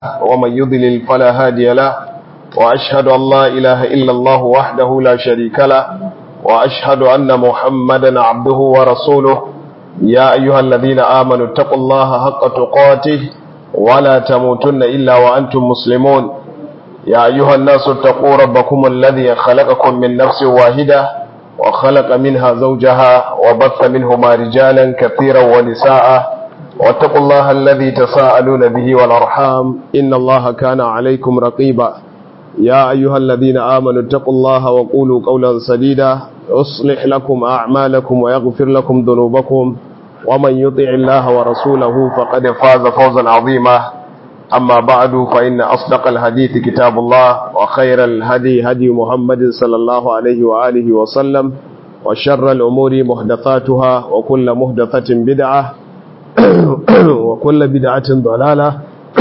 ومن يضلل فلا هادي له وأشهد أن لا إله إلا الله وحده لا شريك له وأشهد أن محمدا عبده ورسوله يا أيها الذين آمنوا اتقوا الله حق تقاته ولا تموتن إلا وأنتم مسلمون يا أيها الناس اتقوا ربكم الذي خلقكم من نفس واحدة وخلق منها زوجها وبث منهما رجالا كثيرا ونساء واتقوا الله الذي تساءلون به والأرحام إن الله كان عليكم رقيبا يا أيها الذين آمنوا اتقوا الله وقولوا قولا سديدا يصلح لكم أعمالكم ويغفر لكم ذنوبكم ومن يطع الله ورسوله فقد فاز فوزا عظيما أما بعد فإن أصدق الحديث كتاب الله وخير الهدي هدي محمد صلى الله عليه وآله وسلم وشر الأمور محدثاتها وكل محدثة بدعة وكل بدعة ضلالة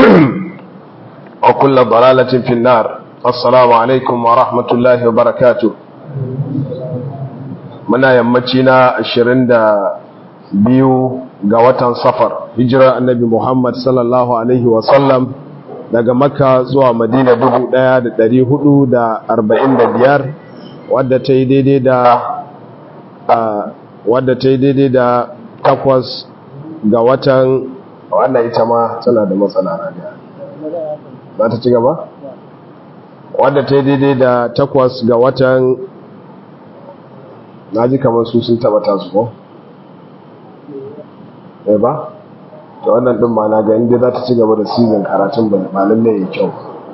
وكل ضلالة في النار السلام عليكم ورحمة الله وبركاته muna yammaci na 22 ga watan safar hijira annabi Muhammad sallallahu alaihi wasallam daga makka zuwa madina 1445 wadda ta yi daidai da wadda ta yi daidai da takwas ga watan wannan ita ma tana da matsala radiya za ta ci gaba? wadda ta yi daidai da takwas ga watan na ji kamar su sun taba tasu ko? ɗaya ba? ta wannan ɗin ma na ga inda za ta ci gaba da season karatun ba lallai ya kyau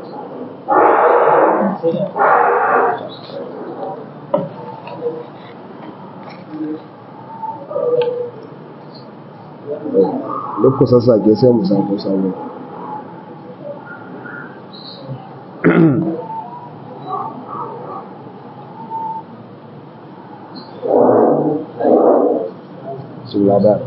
duk ku sassake sai mu samu sabo su ladar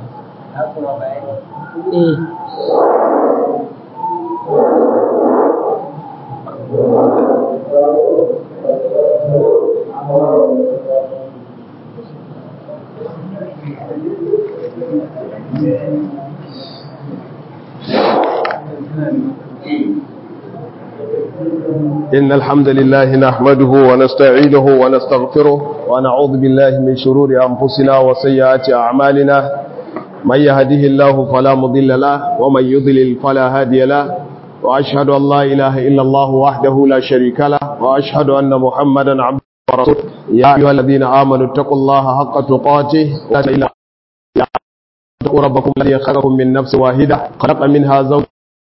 إن الحمد لله نحمده ونستعينه ونستغفره ونعوذ بالله من شرور أنفسنا وسيئات أعمالنا من يهده الله فلا مضل له ومن يضلل فلا هادي له وأشهد أن لا إله إلا الله وحده لا شريك له وأشهد أن محمدا عبده ورسوله يا أيها الذين آمنوا اتقوا الله حق تقاته لا إله اتقوا ربكم الذي خلقكم من نفس واحدة خلق منها زوجها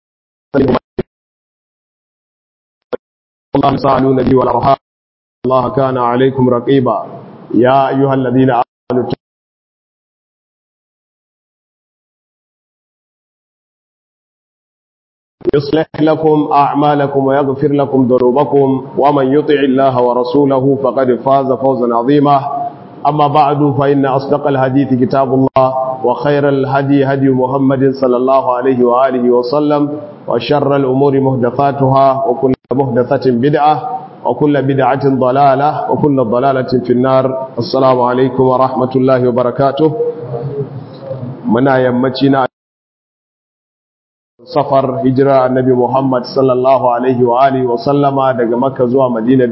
الله سألوا نبي والأرحام الله كان عليكم رقيبا يا أيها الذين آمنوا يصلح لكم أعمالكم ويغفر لكم ذنوبكم ومن يطع الله ورسوله فقد فاز فوزا عظيما أما بعد فإن أصدق الحديث كتاب الله وخير الهدي هدي محمد صلى الله عليه وآله وسلم وشر الأمور مهدفاتها وكل مهدفة بدعة وكل بدعة ضلالة وكل ضلالة في النار السلام عليكم ورحمة الله وبركاته منا يمتنا safar hijira annabi Muhammad sallallahu alaihi wa alihi wa sallama daga Makka zuwa Madina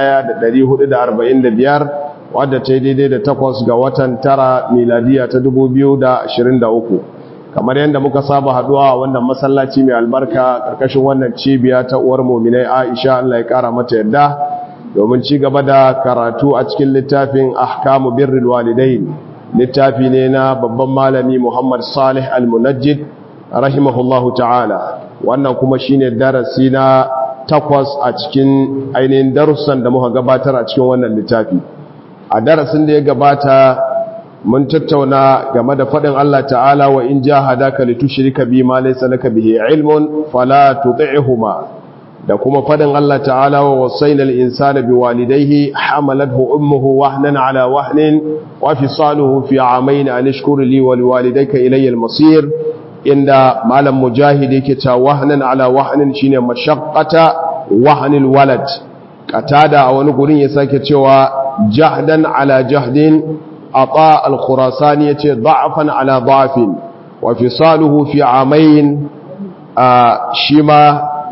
1445 wadda ta daidai da takwas ga watan tara miladiya ta 2023 kamar yadda muka saba haduwa a wannan masallaci mai albarka karkashin wannan cibiya ta uwar mu'minai Aisha Allah ya kara mata yadda domin ci gaba da karatu a cikin littafin ahkamu birrul walidain littafi ne na babban malami Muhammad Salih al-Munajjid rahimahullahu ta'ala wannan kuma shine darasi na takwas a cikin ainihin darussan da muka gabatar a cikin wannan littafi a darasin da ya gabata mun tattauna game da faɗin Allah ta'ala wa in jahadaka litushrika bi ma laysa laka bihi ilmun fala tuti'huma da kuma faɗin Allah ta'ala wa wasainal insana biwalidayhi hamalathu ummuhu wahnan ala wahnin wa fisaluhu fi amayn an ishkur li wa liwalidayka ilayya al-masir inda malam mujahid yake ta wahnan ala wahnin shine mashaqqata wahnil walad katada a wani gurin ya sake cewa jahdan ala jahdin ata al-khurasani yace da'afan ala da'afin wa fisaluhu fi amayn shi ma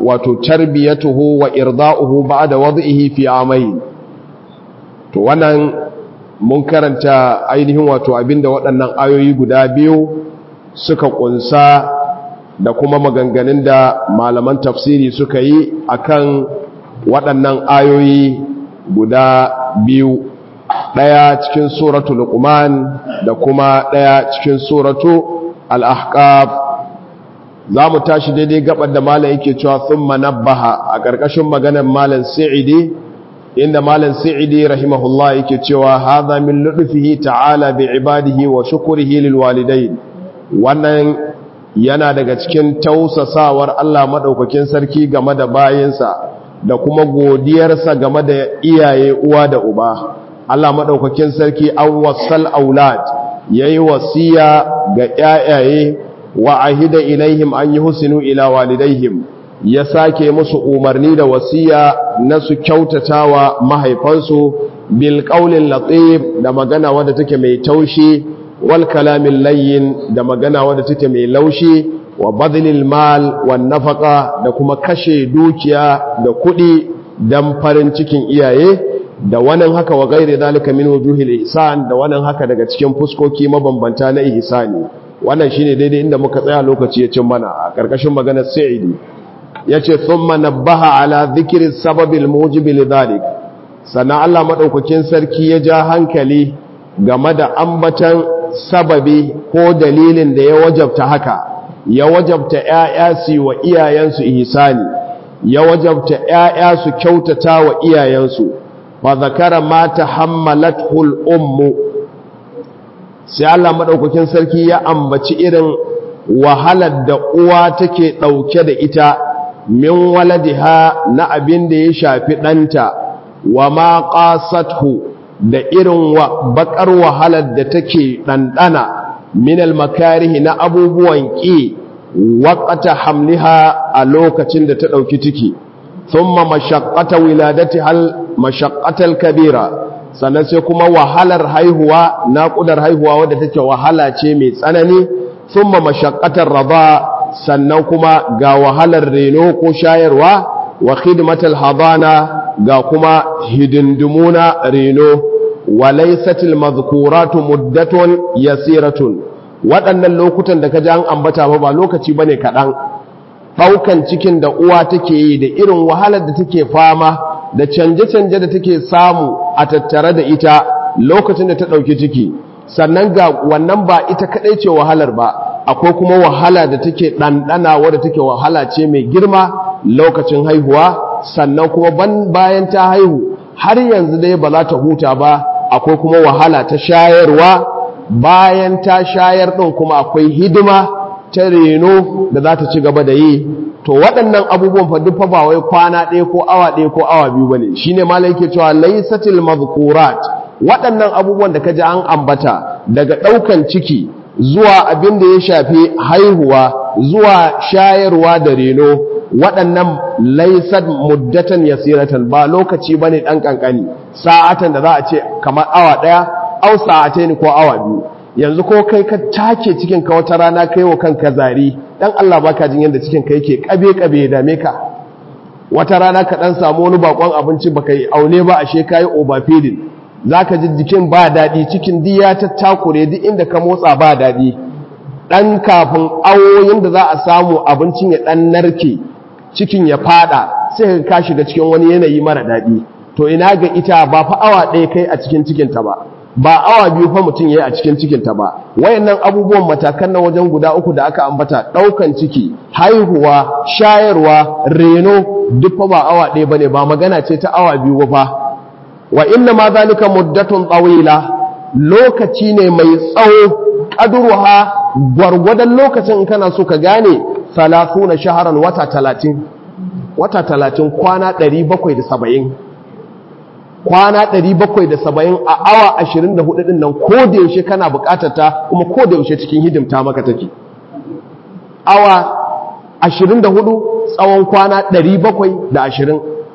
wato tarbiyatuhu wa irda'uhu ba'da wad'ihi fi amayn to wannan mun karanta ainihin wato abinda waɗannan ayoyi guda biyu suka kunsa da kuma maganganun da malaman tafsiri suka yi akan waɗannan ayoyi guda biyu ɗaya cikin suratu luqman da kuma ɗaya cikin suratu al-ahqaf za mu tashi daidai gabar da malam yake cewa thumma nabbaha a ƙarƙashin maganar malam sa'idi inda malam sa'idi rahimahullah yake cewa hadha min lutfihi ta'ala bi ibadihi wa shukrihi lil walidain wannan yana daga cikin tausasawar Allah madaukakin sarki game da bayinsa da kuma godiyarsa game da iyaye uwa da uba Allah madaukakin sarki an wasal aulad yayi wasiya ga yayaye wa ahida ilaihim an yuhsinu ila walidaihim ya sake musu umarni da wasiya na su kyautatawa mahaifansu bil qaulin latif da magana wadda take mai taushi wal kalamin layyin da magana wadda take mai laushi wa badlil mal wan nafaqa da kuma kashe dukiya da kuɗi dan farin cikin iyaye da wannan haka wa gairi zalika min wujuhil ihsan da wannan haka daga cikin fuskoki mabambanta na ihsani wannan shine daidai inda muka tsaya lokaci ya cin mana a karkashin maganar sa'idi yace thumma nabbaha ala dhikri sababil mujibi lidhalik sannan Allah madaukakin sarki ya ja hankali game da ambatan sababi ko dalilin da ya wajabta haka ya wajabta ƴaƴa su wa iyayensu ihsani ya wajabta ƴaƴa su kyautata wa iyayensu fa zakara ma tahammalathu al-ummu sai Allah madaukakin sarki ya ambaci irin wahalar da uwa take dauke da ita min waladiha na abin da ya shafi ɗanta wa ma qasathu da irin wa bakar wahalar da take ɗanɗana min makarihi na abubuwan ƙi waƙata hamliha a lokacin da ta ɗauki ciki thumma mashaqqata wiladati hal mashaqqatal kabira sannan sai kuma wahalar haihuwa naƙudar haihuwa wadda take wahala ce mai tsanani thumma mashaqqatar rada sannan kuma ga wahalar reno ko shayarwa wa khidmatal hadana ga kuma hidindimuna reno wa laysatil madhkuratu muddatun yasiratun waɗannan lokutan da ka ji an ambata ba ba lokaci bane kaɗan ɗaukan cikin da uwa take yi da irin wahalar da take fama da canje-canje da take samu a tattare da ita lokacin da ta ɗauki ciki sannan ga wannan ba ita kaɗai ce wahalar ba akwai kuma wahala da take ɗanɗana wadda take wahala ce mai girma lokacin haihuwa sannan kuma bayan ta haihu har yanzu dai ba za ta huta ba akwai kuma wahala ta shayarwa bayan ta shayar ɗin kuma akwai hidima ta reno da za ta ci gaba da yi to waɗannan abubuwan fa duk fa ba wai kwana ɗaya ko awa ɗaya ko awa biyu bane shine malai yake cewa laysatil mazkurat waɗannan abubuwan da ka ji an ambata daga ɗaukan ciki zuwa abin da ya shafi haihuwa zuwa shayarwa da reno waɗannan laisad muddatan yasiratan ba lokaci bane ɗan ƙanƙani sa'atan da za a ce kamar awa ɗaya au sa'atai ne ko awa biyu yanzu ko kai ka take cikin ka wata rana kai wa kanka zari dan Allah baka jin yadda cikin ka yake kabe kabe ya dame ka wata rana ka dan samu wani bakon abinci baka yi aune ba ashe kai overfeeding zaka ji jikin ba dadi cikin diya ta takure duk inda ka motsa ba dadi dan kafin awoyin da za a samu abincin ya dan narke cikin ya fada sai ka shiga cikin wani yanayi mara dadi to ina ga ita ba fa awa ɗaya kai a cikin cikin ta ba ba awa biyu fa mutum yayi a cikin cikin ta ba wayannan abubuwan matakan na wajen guda uku da aka ambata daukan ciki haihuwa shayarwa reno duk fa ba awa ɗaya bane ba magana ce ta awa biyu ba fa wa inna ma zalika muddatun tawila lokaci ne mai tsawo qadruha gwargwadon lokacin in kana so ka gane 30 shaharan wata 30 wata 30 kwana 770 kwana 770 a awa 24 din nan ko da yaushe kana bukatar ta kuma ko da yaushe cikin hidimta maka take awa 24 tsawon kwana 720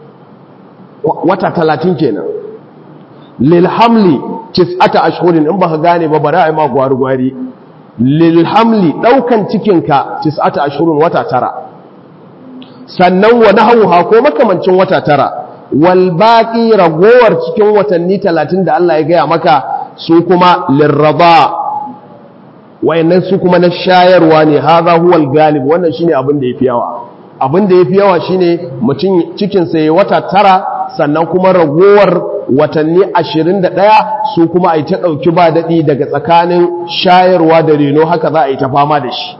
wata 30 kenan lil hamli tis'ata ashhurin in baka gane ba bari ai ma gwari gwari lil hamli daukan cikinka tis'ata ashhurin wata tara sannan wa nahawha ko makamancin wata tara wal baqi ragowar cikin watanni 30 da Allah ya gaya maka su kuma lirraba wayannan su kuma na shayarwa ne hadha huwal galib wannan shine abin da yafi yawa abin da yafi yawa shine mutum cikin sa yayi wata tara sannan kuma ragowar watanni 21 su kuma ai ta dauki ba dadi daga tsakanin shayarwa da reno haka za a yi ta fama da shi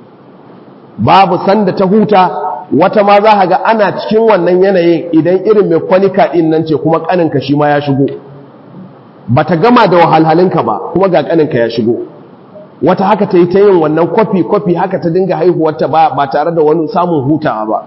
babu sanda ta huta wata ma za ga ana cikin wannan yanayin idan irin mai kwanika din nan ce kuma kaninka shi ma ya shigo bata gama da wahalhalinka ba kuma ga kaninka ya shigo wata haka ta yi ta yin wannan kwafi-kwafi haka ta dinga haihuwarta ba ba tare da wani samun hutawa ba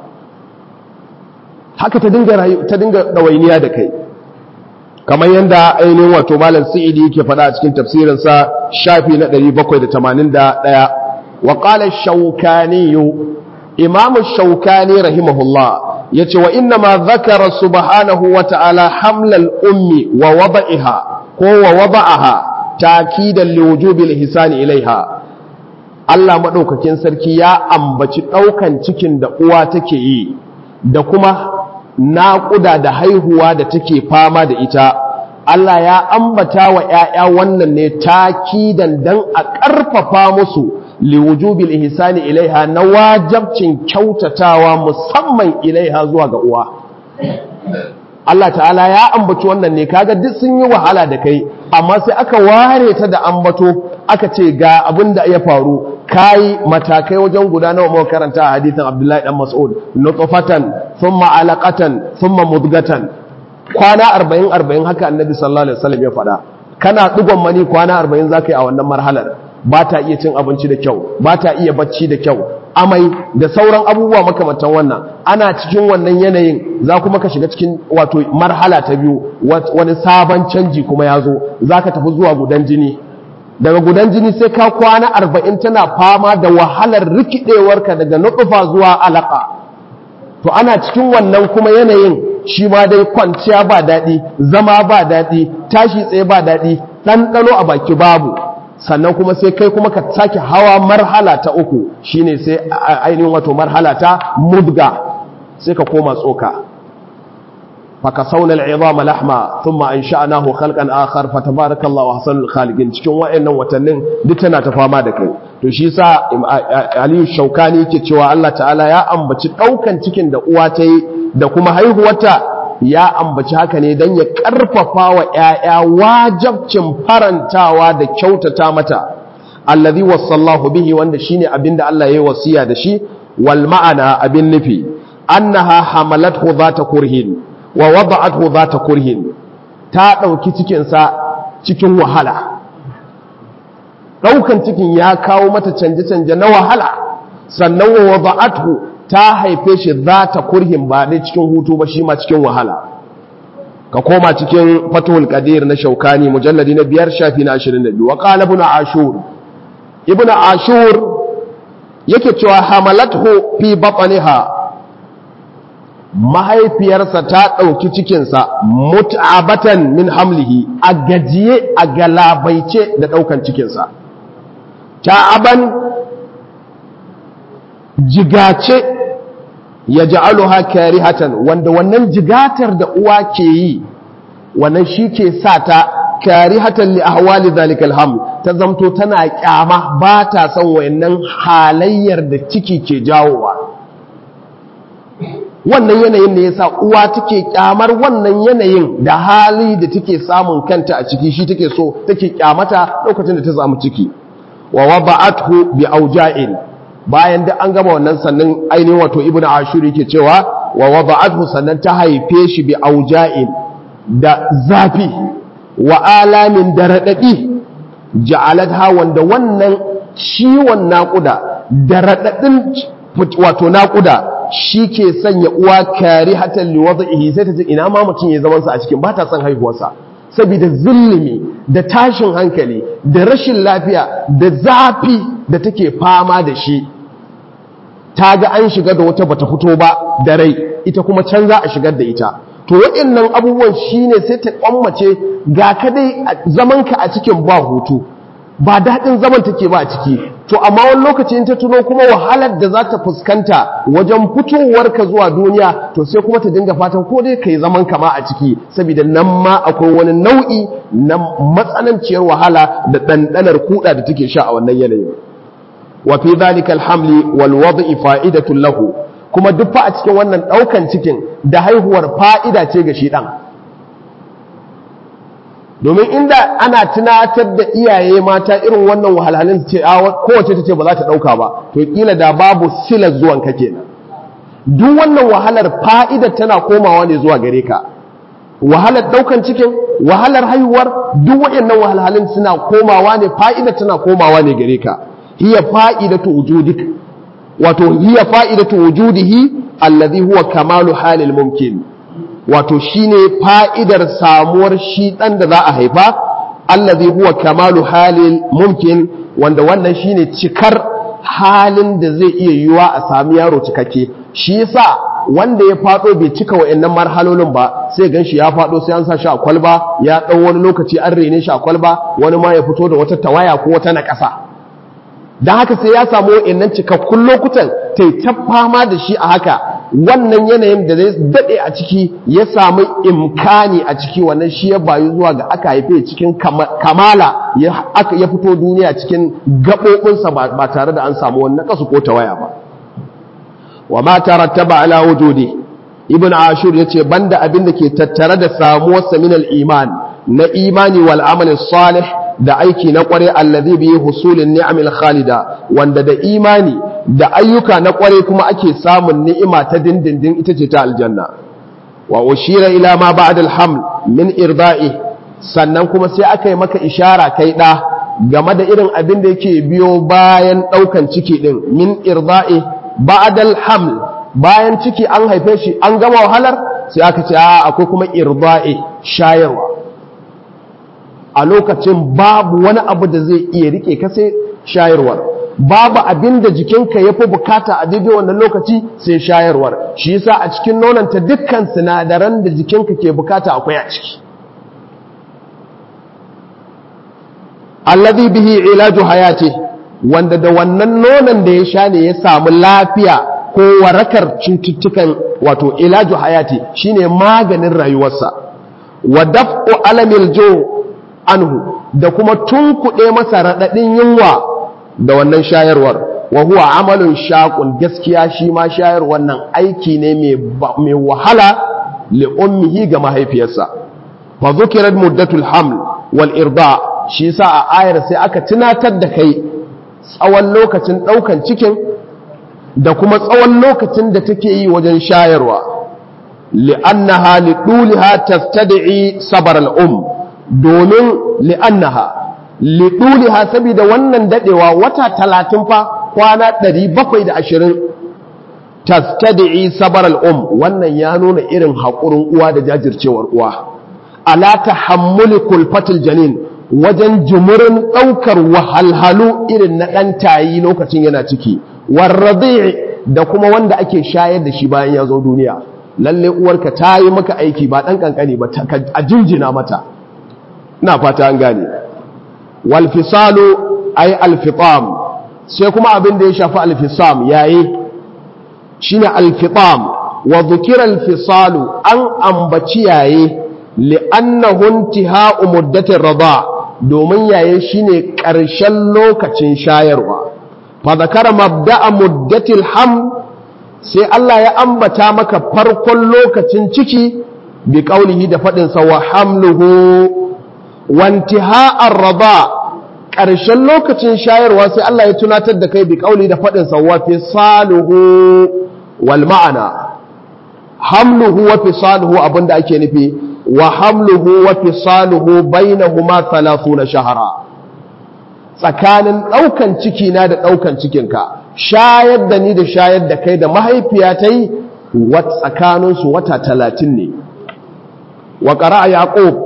haka ta dinga ta dinga ɗawainiya da kai kamar yadda ainihin wato malam sa'idi yake faɗa a cikin tafsirinsa shafi na 781 wa qala shaukani imamu shaukani rahimahullah yace wa inna ma dhakara subhanahu wa ta'ala hamlal ummi wa wada'iha ko wa wada'aha takidan liwujubil ihsani ilaiha Allah madaukakin sarki ya ambaci daukan cikin da uwa take yi da kuma naƙuda da haihuwa da take fama da ita Allah ya ambata wa ƴaƴa wannan ne takidan dan a ƙarfafa musu liwujubil ihsani ilaiha na wajabcin kyautatawa musamman ilaiha zuwa ga uwa Allah ta'ala ya ambaci wannan ne kaga duk sun yi wahala da kai amma sai aka ware ta da ambato aka ce ga abin da ya faru kai matakai wajen guda nawa muka karanta a hadithin Abdullahi dan Mas'ud nutfatan thumma alaqatan thumma mudghatan kwana 40 40 haka Annabi sallallahu alaihi wasallam ya faɗa kana digon mani kwana 40 zaka yi a wannan marhalar ba ta iya cin abinci da kyau ba ta iya bacci da kyau amai da sauran abubuwa makamantan wannan ana cikin wannan yanayin za kuma ka shiga cikin wato marhala ta biyu wani sabon canji kuma ya zo za ka tafi zuwa gudan jini daga gudan jini sai ka kwana arba'in tana fama da wahalar rikidewarka daga nutsufa zuwa alaka to ana cikin wannan kuma yanayin shi ma dai kwanciya ba daɗi zama ba daɗi tashi tsaye ba daɗi ɗanɗano a baki babu sannan kuma sai kai kuma ka sake hawa marhala ta uku shine sai ainihin wato marhala ta mudga sai ka koma tsoka faka saunal izama lahma thumma ansha'nahu khalqan akhar fatabarakallahu ahsanul khaliqin cikin wayannan watannin duk tana ta fama da kai to shi yasa Aliyu Shaukani yake cewa Allah ta'ala ya ambaci daukan cikin da uwa ta yi da kuma haihuwarta ya ambaci haka ne don ya ƙarfafa wa ‘ya'ya wajabcin farantawa da kyautata mata, allazi wasallahu bihi wanda shi ne abin da Allah ya yi wasiya da shi, wal ma'ana abin nufi, annaha hamalathu za ta kurhin, wa wada'athu za ta kurhin, ta ɗauki cikinsa cikin wahala. Ɗaukan cikin ya kawo mata canje-canje na wahala, sannan wa wada'athu ta haife shi za ta kurhin ba dai cikin hutu ba shi ma cikin wahala ka koma cikin fatul qadir na shaukani mujalladi na biyar shafi na 22 wa qala ibn ashur ibn ashur yake cewa hamalathu fi batniha mahaifiyarsa ta ɗauki cikinsa mut'abatan min hamlihi a gajiye a galabaice da ɗaukan cikinsa ta'aban jigace ya ja'aluha karihatan wanda wannan jigatar da uwa ke yi wannan shi ke sa ta karihatan li ahwali zalikal haml ta zamto tana kyama ba ta son wayannan halayyar da ciki ke jawowa wannan yanayin ne yasa uwa take kyamar wannan yanayin da hali da take samun kanta a ciki shi take so take kyamata lokacin da ta samu ciki wa wada'athu bi auja'in bayan da an gama wannan sannan ainihin wato ibnu ashur yake cewa wa wada'athu sannan ta haife shi bi auja'in da zafi wa alamin da radadi ja'alatha wanda wannan ciwon naƙuda da radadin wato naƙuda shi ke sanya uwa kari hatan liwadaihi sai ta ce ina ma mutum ya zaman sa a cikin ba ta son haihuwarsa saboda zulumi da tashin hankali da rashin lafiya da zafi da take fama da shi ta ga an shiga da wata bata fito ba da rai ita kuma can za a shigar da ita to waɗannan abubuwan shine sai ta kwammace ga ka dai zamanka a cikin ba hutu ba daɗin zaman take ba a ciki to amma wani lokaci in ta tuno kuma wahalar da za ta fuskanta wajen fitowarka zuwa duniya to sai kuma ta dinga fatan ko dai kai zaman kama a ciki saboda nan ma akwai wani nau'i na matsananciyar wahala da ɗanɗanar kuɗa da take sha a wannan yanayin wa fi dhalika alhamli wal wad'i fa'idatun lahu kuma duk fa a cikin wannan ɗaukan cikin da haihuwar fa'ida ce ga shi ɗan domin inda ana tunatar da iyaye mata irin wannan wahalhalin ce kowace ta ce ba za ta ɗauka ba to kila da babu silar zuwan ka kenan duk wannan wahalar fa'idar tana komawa ne zuwa gare ka wahalar ɗaukan cikin wahalar haihuwar duk waɗannan wahalhalin suna komawa ne fa'idar tana komawa ne gare ka hiya fa'idatu wujudik wato hiya fa'idatu wujudihi alladhi huwa kamalu halil mumkin wato shine fa'idar samuwar shi ɗan da za a haifa allazi huwa kamalu halin mumkin wanda wannan shine cikar halin da zai iya yiwuwa a sami yaro cikakke shi yasa wanda ya fado bai cika wa'annan marhalolin ba sai gan shi ya fado sai an sa shi a kwalba ya ɗau wani lokaci an rene shi a kwalba wani ma ya fito da wata tawaya ko wata naƙasa don haka sai ya samu wa'annan cikakkun lokutan ta ta fama da shi a haka wannan yanayin da zai daɗe a ciki ya samu imkani a ciki wannan shi ya bayu zuwa ga aka haife cikin kamala ya fito duniya cikin gaɓoɓinsa ba tare da an samu wannan kasu ko tawaya ba wa ma tarattaba ala wujudi ibn ashur yace banda abin da ke tattare da samuwarsa min al-iman na imani wal amal salih da aiki na kware allazi bi husulin ni'amil khalida wanda da imani da ayyuka na kware kuma ake samun ni'ima ta dindindin ita ce ta aljanna wa ushira ila ma ba'da alhaml min irda'i sannan kuma sai aka yi maka ishara kai da game da irin abin da yake biyo bayan daukan ciki din min irda'i ba'da alhaml bayan ciki an haife shi an gama wahalar sai aka ce a akwai kuma irda'i shayarwa a lokacin babu wani abu da zai iya rike ka sai shayarwar babu abin da jikinka ya fi bukata a daidai wannan lokaci sai shayarwar shi yasa a cikin nonanta dukkan sinadaran da jikinka ke bukata akwai a ciki alladhi bihi ilaju hayati wanda da wannan nonon da ya sha ne ya samu lafiya ko warakar cututtukan wato ilaju hayati shine maganin rayuwarsa wa daf'u alamil jo anhu da kuma tunkuɗe masa raɗaɗin yunwa da wannan shayarwar wa huwa amalun shaqun gaskiya shi ma shayarwar nan aiki ne mai wahala li ummihi ga mahaifiyarsa fa zukirat muddatul haml wal irda shi yasa a ayar sai aka tunatar da kai tsawon lokacin ɗaukan cikin da kuma tsawon lokacin da take yi wajen shayarwa li'annaha liduliha tastad'i sabar al-um domin li'annaha liduliha saboda wannan dadewa wata talatin fa kwana ɗari bakwai da ashirin tastadi'i sabar al'um wannan ya nuna irin haƙurin uwa da jajircewar uwa ala tahammuli kulfatil janin wajen jimurin ɗaukar wahalhalu irin na ɗan tayi lokacin yana ciki warradi da kuma wanda ake shayar da shi bayan ya zo duniya lalle uwarka ta yi maka aiki ba ɗan ƙanƙani ba a jinjina mata ina fata an gane walfisalu ay alfitam sai kuma abin da ya shafi alfisam yayi shine alfitam wa dhukira alfisalu an ambaci yayi li'annahu intiha'u muddatir rada domin yaye shine ƙarshen lokacin shayarwa fa zakara mabda'a muddatil ham sai Allah ya ambata maka farkon lokacin ciki bi qaulihi da fadin sa wa hamluhu wantiha'ar raba ƙarshen lokacin shayarwa sai Allah ya tunatar da kai bi kauli da faɗin sa wa fisaluhu wal ma'ana hamluhu wa fisaluhu abinda ake nufi wa hamluhu wa fisaluhu bainahuma 30 shahara tsakanin ɗaukan ciki na da ɗaukan cikinka shayar da ni da shayar da kai da mahaifiya ta yi tsakaninsu wata talatin ne wa ƙara yaƙub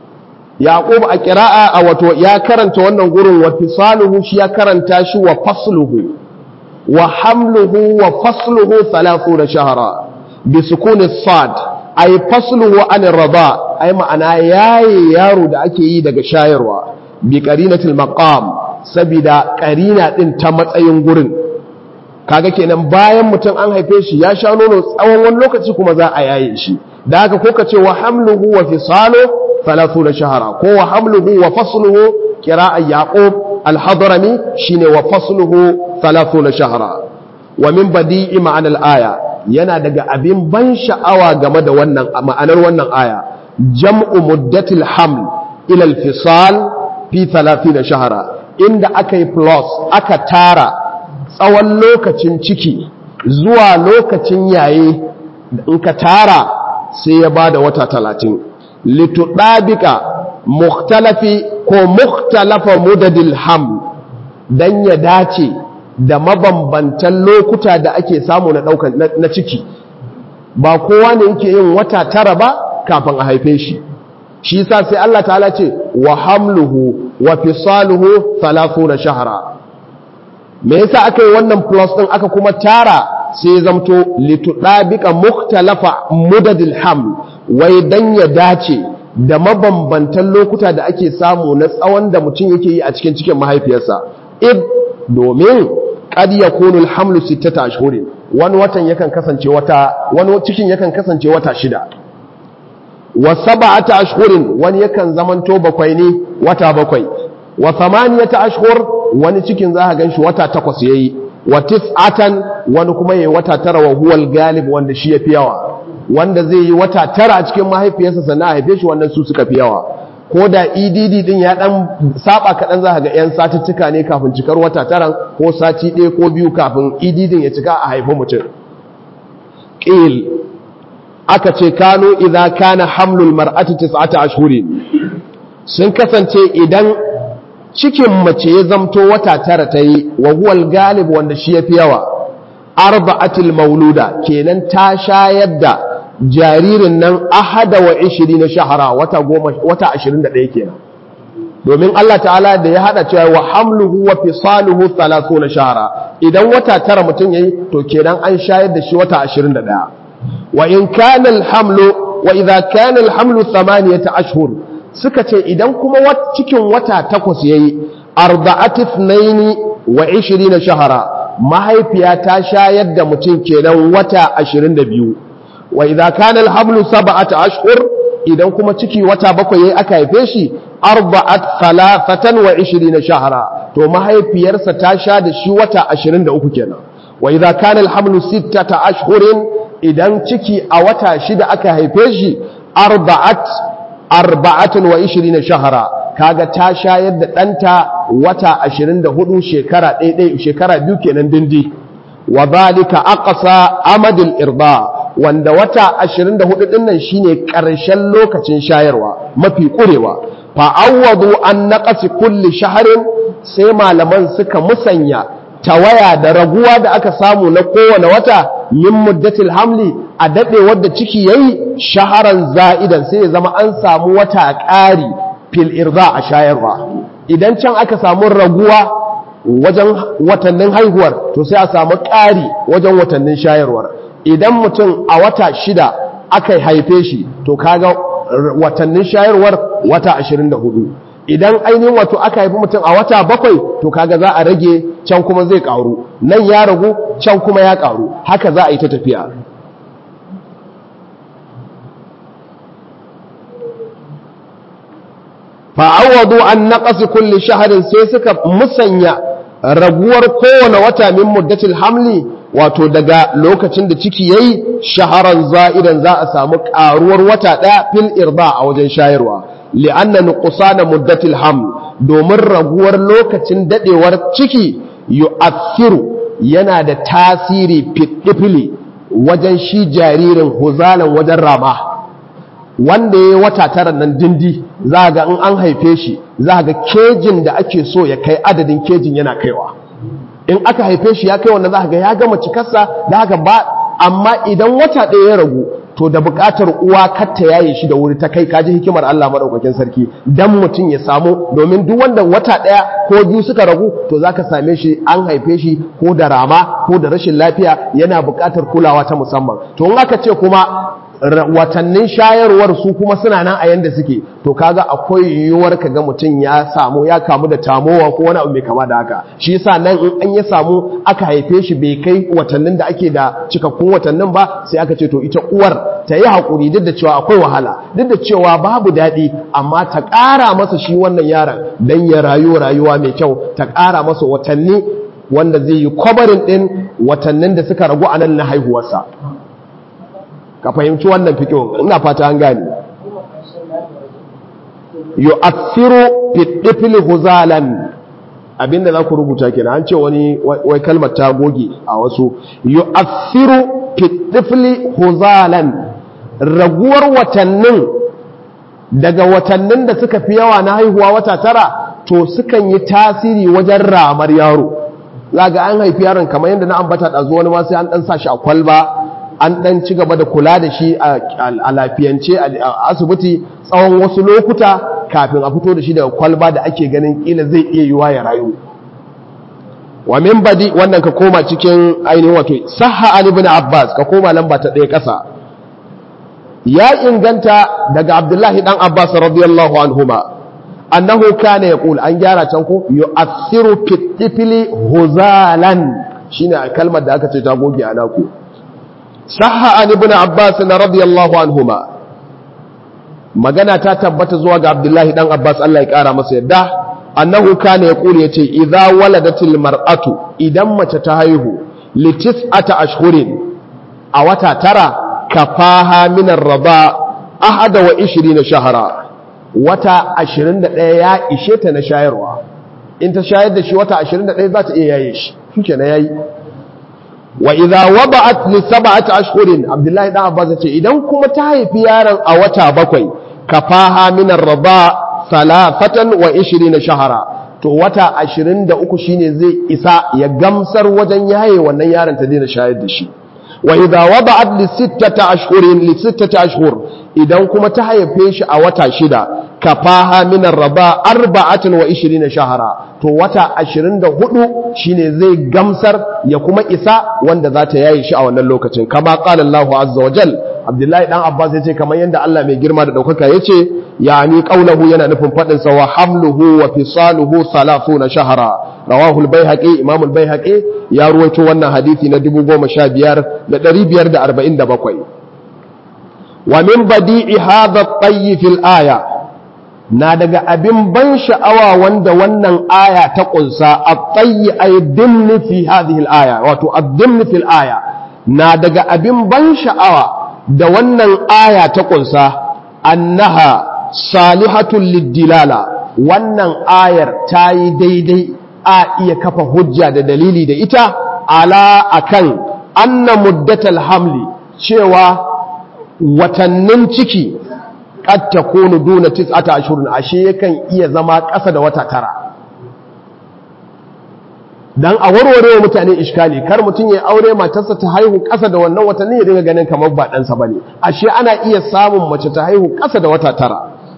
yaqub a qira'a a wato ya karanta wannan gurin wa fisaluhu shi ya karanta shi wa fasluhu wa hamluhu wa fasluhu 30 shahra bi sukuni sad ay fasluhu an rada ay ma'ana yayi yaro da ake yi daga shayarwa bi qarinatil maqam saboda karina din ta matsayin gurin kaga kenan bayan mutum an haife shi ya sha nono tsawon wani lokaci kuma za a yaye shi da haka ko ka ce wa hamluhu wa fisalu 30 shahara ko wa hamluhu wa fasluhu qira'a yaqub al-hadrami shine wa fasluhu 30 shahara wa min badi'i ma'ana al-aya yana daga abin ban sha'awa game da wannan ma'anar wannan aya jam'u muddatil haml ila al-fisal fi 30 shahara inda aka yi plus aka tara tsawon lokacin ciki zuwa lokacin yaye in ka tara sai ya bada wata talatin litudabika mukhtalafi ko mukhtalafa mudadil ham dan ya dace da mabambantan lokuta da ake samu na daukan na ciki ba kowa ne yake yin wata tara ba kafin a haife shi shi yasa sai Allah ta'ala ce wa hamluhu wa fisaluhu 30 shahra me yasa aka yi wannan plus din aka kuma tara sai zamto litudabika mukhtalafa mudadil ham wai dan ya dace da mabambantan lokuta da ake samu na tsawon da mutum yake yi a cikin cikin mahaifiyarsa id domin qad yakunu alhamlu sittata ashhurin wani watan yakan kasance wata wani cikin yakan kasance wata shida wa sab'ata ashhurin wani yakan zamanto bakwai ne wata bakwai wa thamaniyata ashhur wani cikin za ka ganshi wata takwas yayi wa tis'atan wani kuma yayi wata tara wa huwal galib wanda shi yafi yawa wanda zai yi wata tara a cikin mahaifiyarsa sannan a haife shi wannan su suka fi yawa ko da EDD din ya dan saba kaɗan za ka ga yan satuttuka ne kafin cikar wata taran ko sati ɗaya ko biyu kafin EDD ya cika a haifi mutum qil aka ce kano idza kana hamlul mar'ati tis'ata ashhurin sun kasance idan cikin mace ya zamto wata tara ta yi wa huwal galib wanda shi ya fi yawa arba'atul mauluda kenan ta shayar da jaririn nan ahada wa ishiri na shahara wata goma wata ashirin da ɗaya kenan domin Allah ta'ala da ya haɗa cewa wa hamluhu wa fisaluhu thalathu na shahara idan wata tara mutum yayi to kenan an shayar da shi wata ashirin da ɗaya wa in kana alhamlu wa idza kana alhamlu thamaniyata ashhur suka ce idan kuma cikin wata takwas ya yi arba'atif naini wa ishiri na shahara mahaifiya ta shayar da mutum kenan wata ashirin da biyu wa idan kana alhamlu saba'ata ashhur idan kuma ciki wata bakwai yayi aka haife shi arba'at thalathatan wa ishiri na shahara to mahaifiyarsa ta sha da shi wata ashirin da uku kenan wa idan kana alhamlu sittata ashhurin idan ciki a wata shida aka haife shi arba'at arba'atun wa ishirina shahara kaga ta shayar da ɗanta wata ashirin da hudu shekara ɗaiɗai shekara biyu kenan dindi wa zalika aqsa amadil irda wanda wata ashirin da hudu ɗinnan shine ƙarshen lokacin shayarwa mafi ƙurewa fa awwadu an naqasi kulli shaharin sai malaman suka musanya tawaya da raguwa da aka samu na kowane wata min muddatil hamli a daɗe wadda ciki yayi shaharan za'idan sai ya zama an samu wata ƙari fil irza a shayarwa idan can aka samu raguwa wajen watannin haihuwar to sai a samu ƙari wajen watannin shayarwar idan mutum a wata shida aka haife shi to kaga watannin shayarwar wata 24 idan ainihin wato aka haifi mutum a wata bakwai to kaga za a rage can kuma zai karu nan ya ragu can kuma ya karu haka za a yi ta tafiya fa'awadu an naƙasi kulli shaharin sai suka musanya raguwar kowane wata min muddatil hamli wato daga lokacin da ciki yayi shaharan za'idan za a samu ƙaruwar wata ɗaya fil irba a wajen shayarwa li'anna nuqsana muddatil haml domin raguwar lokacin dadewar ciki yu'athiru yana da tasiri fitifili wajen shi jaririn huzalan wajen rama wanda ya wata tara nan dindi za ga in an haife shi za ga kejin da ake so ya kai adadin kejin yana kaiwa in aka haife shi ya kai wanda za ga ya gama cikarsa da haka ba amma idan wata ɗaya ya ragu to da buƙatar uwa katta yaye shi da wuri ta kai kaji hikimar Allah madaukakin sarki dan mutum ya samu domin duk wanda wata ɗaya ko biyu suka ragu to zaka same shi an haife shi ko da rama ko da rashin lafiya yana buƙatar kulawa ta musamman to in aka ce kuma watannin shayarwar su kuma suna nan a yanda suke to kaga akwai yiwuwar kaga mutum ya samu ya kamu da tamowa ko wani abu mai kama da haka shi yasa nan in an ya samu aka haife shi bai kai watannin da ake da cikakkun watannin ba sai aka ce to ita uwar ta yi haƙuri duk da cewa akwai wahala duk da cewa babu daɗi amma ta ƙara masa shi wannan yaron don ya rayu rayuwa mai kyau ta ƙara masa watanni wanda zai yi kwabarin ɗin watannin da suka ragu a nan na haihuwarsa ka fahimci wannan fikin ina fata an gane yu'athiru fi tifli huzalan abinda za ku rubuta kenan an ce wani wai kalmar ta goge a wasu yu'athiru fi tifli huzalan raguwar watannin daga watannin da suka fi yawa na haihuwa wata tara to sukan yi tasiri wajen ramar yaro zaga an haifi yaron kamar yadda na ambata ɗazu wani ma sai an ɗan sa shi a kwalba an ɗan ci gaba da kula da shi a lafiyance a asibiti tsawon wasu lokuta kafin a fito da shi daga kwalba da ake ganin ƙila zai iya yiwa ya rayu wa min badi wannan ka koma cikin ainihin wato sahha ali ibn abbas ka koma lamba ta ɗaya ƙasa ya inganta daga abdullahi dan abbas radiyallahu anhuma annahu kana yaqul an gyara can ko yu'athiru fi tifli huzalan shine kalmar da aka ce ta goge a naku sahha an ibn abbas radiyallahu anhuma magana ta tabbata zuwa ga abdullahi dan abbas Allah ya kara masa yadda annahu kana yaqul yace idza waladatil mar'atu idan mace ta haihu li tis'ata ashhurin a wata tara kafaha min ar-rada ahada wa 20 shahra wata 21 ya ishe ta na shayarwa in ta shayar da shi wata 21 za ta iya yaye shi shike na yayi wa idza wada'at li sab'ati ashhurin abdullahi dan abbas ce idan kuma ta haifi yaron a wata bakwai kafaha min ar-rida salafatan wa 20 shahara to wata 23 shine zai isa ya gamsar wajen yaye wannan yaron ta daina shayar da shi wa idza wada'at li sittati ashhurin li sittati ashhur idan kuma ta haife shi a wata shida kafaha min ar-rida 24 shahara to wata 24 shine zai gamsar ya kuma isa wanda za ta yaye shi a wannan lokacin kama qala Allahu azza wa jal Abdullahi dan Abbas yace kamar yanda Allah mai girma da daukaka yace yani qaulahu yana nufin fadin sa wa hamluhu wa fisaluhu 30 shahara rawahu al-baihaqi imam al-baihaqi ya ruwaito wannan hadisi na 15547 wa min badi'i hadha at-tayy fil aya na daga abin ban sha'awa wanda wannan aya ta kunsa at-tayy ay dimni fi hadhihi al-aya wato ad-dimni fil aya na daga abin ban sha'awa da wannan aya ta kunsa annaha salihatul lid-dilala wannan ayar ta yi daidai a iya kafa hujja da dalili da ita ala akan anna muddatal hamli cewa watannin ciki qad takunu duna tis'ata ashhurin ashe yakan iya zama ƙasa da wata tara dan a warware wa mutane iskali kar mutum ya aure matarsa ta haihu ƙasa da wannan watanni ya dinga ganin kamar ba ɗansa bane ashe ana iya samun mace ta haihu ƙasa da wata tara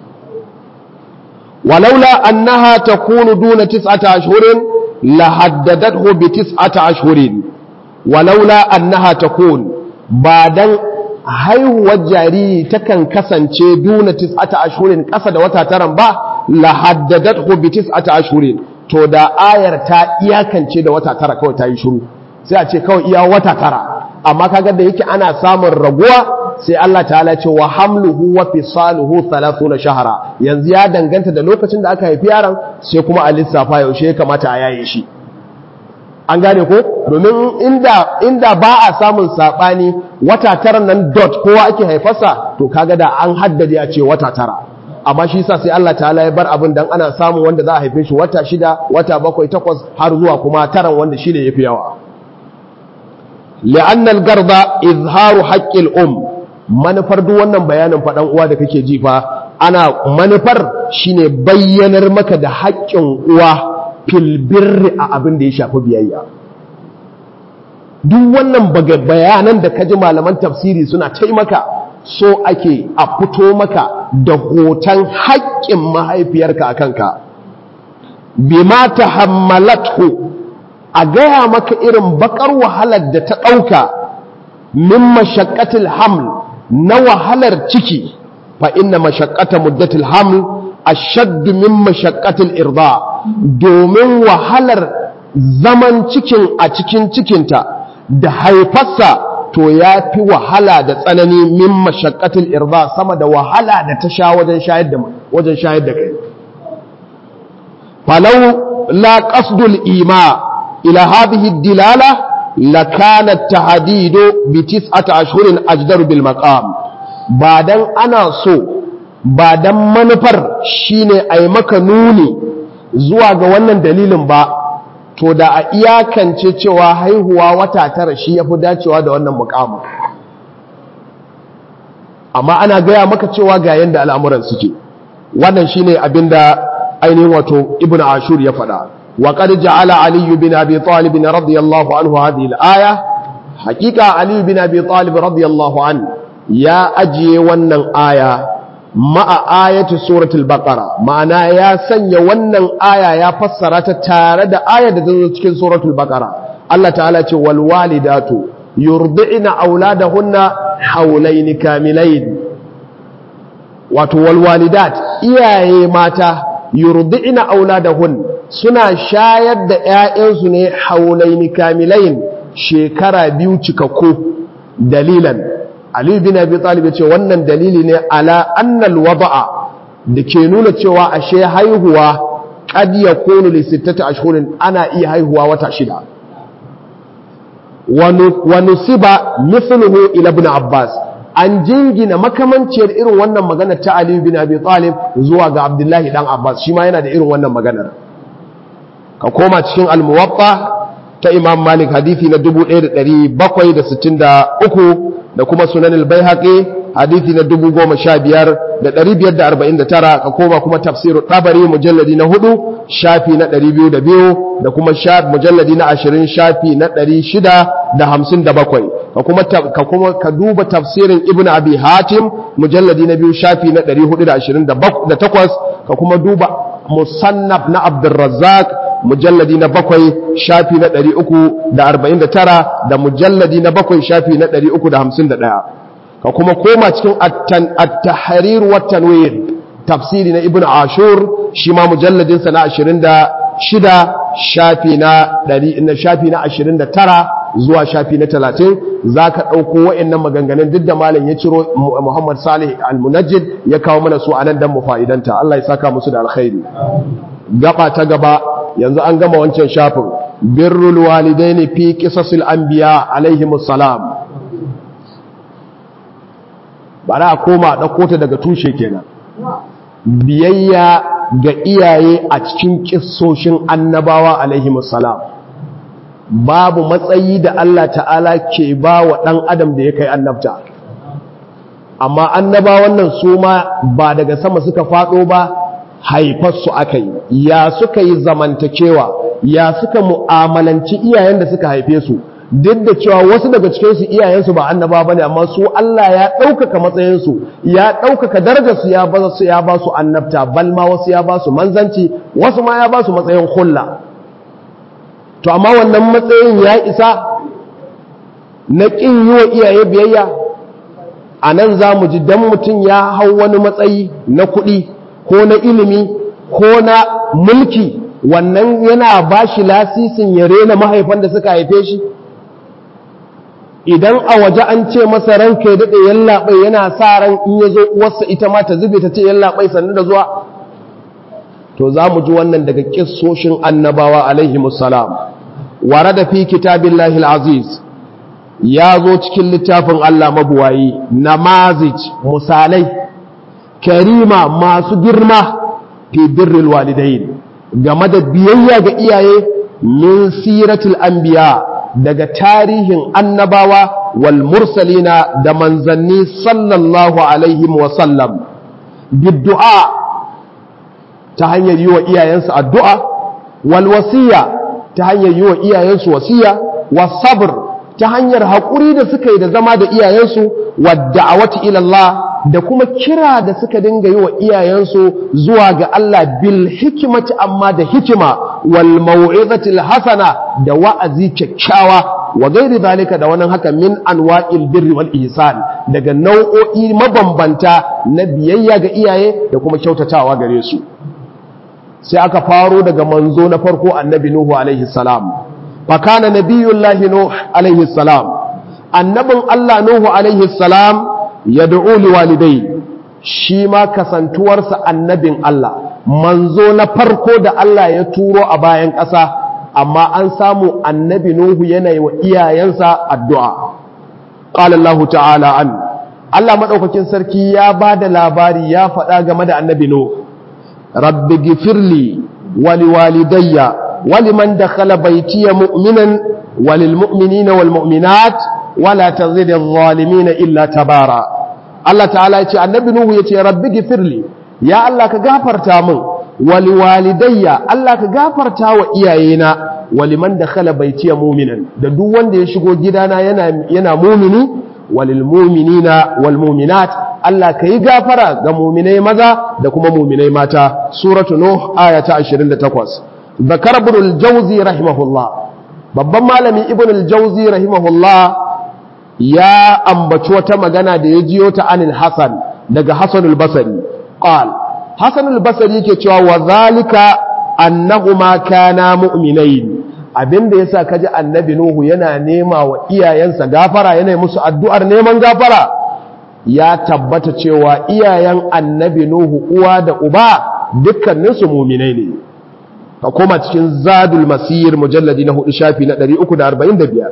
walaula annaha takunu duna tis'ata ashhurin la haddadathu bi tis'ata ashhurin walaula annaha takun ba dan haihuwar jariri takan kasance duna tis'ata ashhurin ƙasa da wata taran ba la haddadathu bi tis'ata ashhurin to da ayar ta iyakance da wata tara kawai ta yi shiru sai a ce kawai iya wata tara amma kaga da yake ana samun raguwa sai Allah ta'ala ce wa hamluhu wa fisaluhu 30 shahara yanzu ya danganta da lokacin da aka haifi yaron sai kuma a lissafa yaushe ya kamata a yaye shi an gane ko domin inda inda ba a samun sabani wata tara nan dot kowa ake haifarsa to kaga da an haddade a ce wata tara amma shi sa sai Allah ta'ala ya bar abin dan ana samun wanda za a haife shi wata shida wata bakwai takwas har zuwa kuma taran wanda shi ne yafi yawa li'anna al-garda izharu haqqil um manufar duk wannan bayanin faɗan uwa da kake ji fa ana manufar shine bayyanar maka da haƙƙin uwa fil birri a abin da ya shafi biyayya duk wannan bayanan da kaji malaman tafsiri suna taimaka so ake a fito maka da hoton haƙƙin mahaifiyarka a kanka bima ta hammalathu a gaya maka irin bakar wahalar da ta ɗauka min mashaƙatil haml na wahalar ciki fa inna mashaqqata muddatil haml ashaddu min mashaqqatil irda domin wahalar zaman cikin a cikin cikinta da haifarsa to ya fi wahala da tsanani min mashaqqatil irda sama da wahala da ta sha wajen shayar da wajen shayar da kai falau la qasdul ima ila hadhihi dilala lakana at-tahdidu bi tis'ati ashhurin ajdaru bil maqam ba dan ana so ba dan manufar shine ai maka nuni zuwa ga wannan dalilin ba to da a iyakance cewa haihuwa wata tara shi yafi dacewa da wannan muqamin amma ana gaya maka cewa ga yanda al'amuran suke wannan shine abinda ainihin wato ibn ashur ya faɗa wa qad ja'ala ali bin abi talib radiyallahu anhu hadhihi al-aya haqiqa ali bin abi talib radiyallahu an ya ajiye wannan aya ma'a ayati suratul baqara ma'ana ya sanya wannan aya ya fassara ta tare da ayar da ta zo cikin suratul baqara Allah ta'ala ce wal walidatu yurdi'na auladahunna hawlayn kamilayn wato wal walidat iyaye mata yurdi'na auladahun suna shayar da ƴaƴansu ne haulaini kamilain shekara biyu cikakku dalilan Ali bin Abi Talib ce wannan dalili ne ala annal wada'a da ke nuna cewa ashe haihuwa qad yakunu li sittati ashhurin ana iya haihuwa wata shida wa nusiba mithluhu ila ibn Abbas an jingina makamanciyar irin wannan maganar ta Ali bin Abi Talib zuwa ga Abdullahi dan Abbas shi ma yana da irin wannan maganar ka koma cikin al-Muwatta ta Imam Malik hadisi na 1763 da kuma Sunan al-Baihaqi hadisi na 15549 ka koma kuma tafsir Tabari mujalladi na 4 shafi na 202 da kuma mujalladi na 20 shafi na 657 ka kuma ka kuma ka duba tafsirin Ibn Abi Hatim mujalladi na biyu shafi na 428 ka kuma duba Musannaf na Abdurrazzaq mujalladi na bakwai shafi na 349 da mujalladi na bakwai shafi na 351 ka kuma koma cikin at-tahrir wa tanwir tafsiri na Ibn Ashur shi ma mujalladin sa na 26 shafi na 100 shafi na 29 zuwa shafi na talatin za ka ɗauko wa'annan maganganun duk da malam ya ciro Muhammad Salih al-Munajjid ya kawo mana su a nan don mu fa'idanta Allah ya saka musu da alkhairi gaba ta gaba yanzu an gama wancan shafin birrul walidaini fi qisasil anbiya alaihimus salam bara a koma ɗauko ta daga tushe kenan biyayya ga iyaye a cikin kissoshin annabawa alaihimus salam babu matsayi da Allah ta'ala ke ba wa ɗan adam da ya kai annabta amma annaba wannan su ma ba daga sama suka faɗo ba haifarsu aka yi ya suka yi zamantakewa ya suka mu'amalanci iyayen da suka haife su duk da cewa wasu daga cikinsu iyayensu ba annaba ba ne amma su Allah ya ɗaukaka matsayinsu ya ɗaukaka darajarsu ya ba su ya ba su annabta balma wasu ya ba su manzanci wasu ma ya ba su matsayin hulla to amma wannan matsayin ya isa na ƙin yi wa iyaye biyayya a nan za mu ji don mutum ya hau wani matsayi na kuɗi ko na ilimi ko na mulki wannan yana ba shi lasisin ya rena mahaifan da suka haife shi idan a waje an ce masa ranka ya daɗe yallaɓai yana sa ran in ya zo uwarsa ita ma ta zube ta ce yallaɓai sannu da zuwa to za mu ji wannan daga ƙissoshin annabawa alaihi musalam ware da fi kitabin aziz ya zo cikin littafin Allah mabuwayi namazij misalai karima masu girma fi birril walidain game da biyayya ga iyaye min siratul anbiya daga tarihin annabawa wal mursalina da manzanni sallallahu alaihi wa sallam biddu'a ta hanyar yi wa iyayensu addu'a wal wasiya ta hanyar yi wa iyayensu wasiya was sabr ta hanyar haƙuri da suka yi da zama da iyayensu wadda a wata ilallah da kuma kira da suka dinga yi wa iyayensu zuwa ga Allah bil hikimati amma da hikima wal mau'izatil hasana da wa'azi kyakkyawa wa gairi zalika da wannan haka min anwa'il birri wal ihsan daga nau'o'i mabambanta na biyayya ga iyaye da kuma kyautatawa gare su sai aka faro daga manzo na farko annabi nuhu alaihi salam fa kana nabiyullahi nuh alaihi salam annabin Allah nuhu alaihi salam yad'u liwalidai shi ma kasantuwarsa annabin Allah manzo na farko da Allah ya turo a bayan ƙasa amma an samu annabi Nuhu yana yi wa iyayensa addu'a. Ƙala Allah ta'ala an, Allah maɗaukakin sarki ya ba da labari ya faɗa game da annabi Nuhu, Rabbi gifirli wali walidayya, wali man da baitiya mu'minan walil mu'minina wal mu'minat wala ta zai da zalimina illa tabara. Allah ta'ala ya ce, annabi Nuhu ya ce, Rabbi gifirli, ya Allah ka gafarta min. wali walidayya Allah ka gafarta wa iyayena waliman da khala baitiya mu'minan da duk wanda ya shigo gidana yana yana mu'mini walil mu'minina wal mu'minat Allah ka yi gafara ga mu'minai maza da kuma mu'minai mata suratu nuh aya ta 28 zakar ibn al-jawzi rahimahullah babban malami ibn al-jawzi rahimahullah ya ambaci wata magana da ya jiyo ta anil hasan daga hasan al-basri qala Hassan al-Basri yake cewa wa zalika annahuma kana mu'minain abinda yasa kaji annabi Nuhu yana nema wa iyayensa gafara yana musu addu'ar neman gafara ya tabbata cewa iyayen annabi Nuhu uwa da uba dukkanin su mu'minai ne ka koma cikin Zadul Masir mujalladi na 4 shafi na 345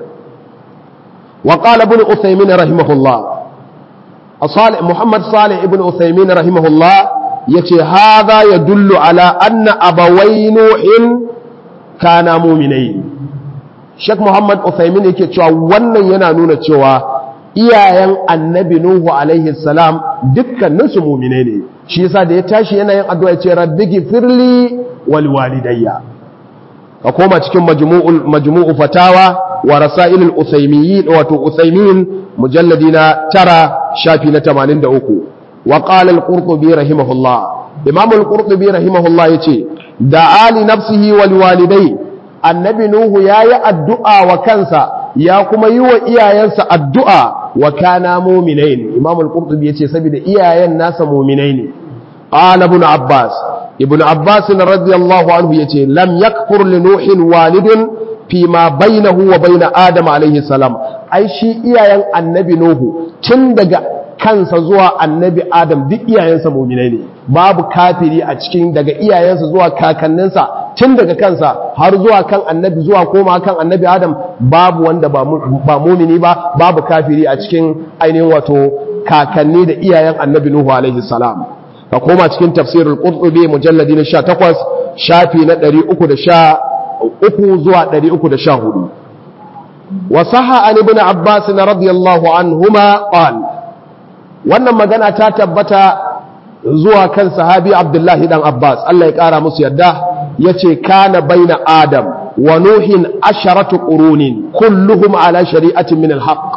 wa qala ibn Uthaymin rahimahullah Salih Muhammad Salih ibn Uthaymin rahimahullah ya ce haza ya dullu ala anna abawai nuhin kana muminai Sheikh Muhammad Uthaymin yake cewa wannan yana nuna cewa iyayen annabi Nuhu alaihi salam dukkanin su muminai ne shi yasa da ya tashi yana yin addu'a ya ce rabbi gifirli wal walidayya ka koma cikin majmu'ul majmu'u fatawa wa rasailul uthaymiyin wato uthaymin mujalladi na tara shafi na 83 وقال القرطبي رحمه الله إمام القرطبي رحمه الله يتي دعا لنفسه والوالدين النبي نوح يا الدعاء وكنسا يا كما يو إيايانسا الدعاء وكان مؤمنين إمام القرطبي يتي سبيل إيايان ناس مؤمنين قال ابن عباس ابن عباس رضي الله عنه يتي لم يكفر لنوح والد فيما بينه وبين آدم عليه السلام أي شيء إيايان النبي نوح تندق kansa zuwa annabi adam duk iyayensa muminai ne babu kafiri a cikin daga iyayensa zuwa kakanninsa tun daga kansa har zuwa kan annabi zuwa koma kan annabi adam babu wanda ba mumini ba babu kafiri a cikin ainihin wato kakanni da iyayen annabi nuhu alaihi salam ka koma cikin tafsirul qurtubi mujalladi na 18 shafi na 313 zuwa 314 wasaha an ibn abbas radiyallahu anhuma qala wannan magana ta tabbata zuwa kan sahabi abdullahi dan abbas Allah ya kara musu yadda ya ce kana baina adam wa nuhin asharatu qurunin kulluhum ala shari'atin min alhaq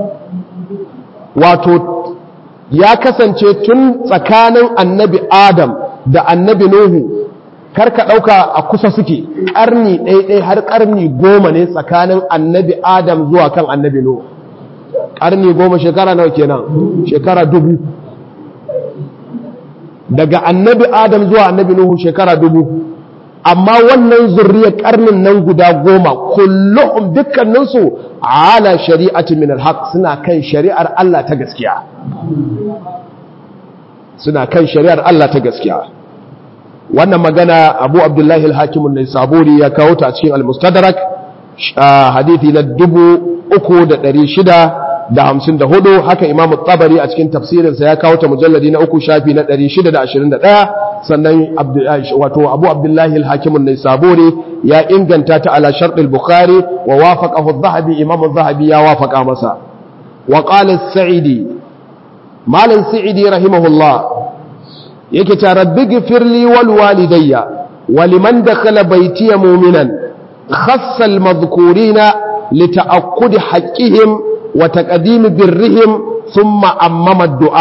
wato ya kasance tun tsakanin annabi adam da annabi nuhu karka ɗauka a kusa suke ƙarni ɗaiɗai har ƙarni goma ne tsakanin annabi adam zuwa kan annabi nuhu ƙarni goma shekara nawa kenan shekara dubu daga annabi adam zuwa annabi nuhu shekara dubu amma wannan zurriyar ƙarnin nan guda goma kullum dukkaninsu ala shari'ati min alhaq suna kan shari'ar Allah ta gaskiya suna kan shari'ar Allah ta gaskiya wannan magana abu abdullahi al-hakimun ne saburi ya kawo ta a cikin al-mustadrak hadithi na dubu uku da ɗari shida da hamsin da hudu haka imamu tabari a cikin tafsirinsa ya kawo ta mujalladi na uku shafi na ɗari shida da ashirin da ɗaya sannan wato abu abdullahi al-hakimun ne saburi ya inganta ta ala sharɗin bukhari wa wafaqahu zahabi imamu zahabi ya wafaƙa masa wa qala sa'idi malam sa'idi rahimahullah yake ta rabbi gifirli wal walidayya wa liman dakhala baytiya mu'minan khassa al madhkurina li ta'aqqudi haqqihim wa taqdim birrihim thumma ammama ad-du'a